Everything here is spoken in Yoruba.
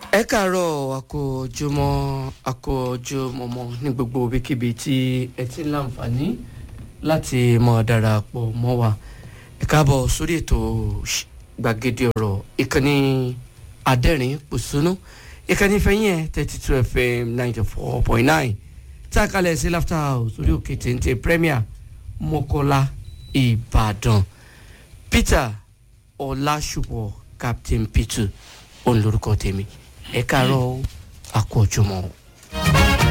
ẹ káàárọ̀ àkójọmọ́ àkójọmọ́mọ́ ní gbogbo ibikíbi tí ẹ ti ń láǹfààní láti mọ̀ darapọ̀ mọ́ wa ẹ káàbọ̀ sórí ètò gbàgede ọ̀rọ̀ ìkànnì adẹ́rìn pòṣónú ìkànnì fẹ́yìn ẹ̀ thirty two fm ninety four point nine tá a kalẹ̀ sí laughter house orí òkè téńté premier mọ́kọ́lá ìbàdàn peter ọlásùpọ̀ captain peter òun lórúkọ tèmi ẹ káàárọ̀ àkójọmọ́.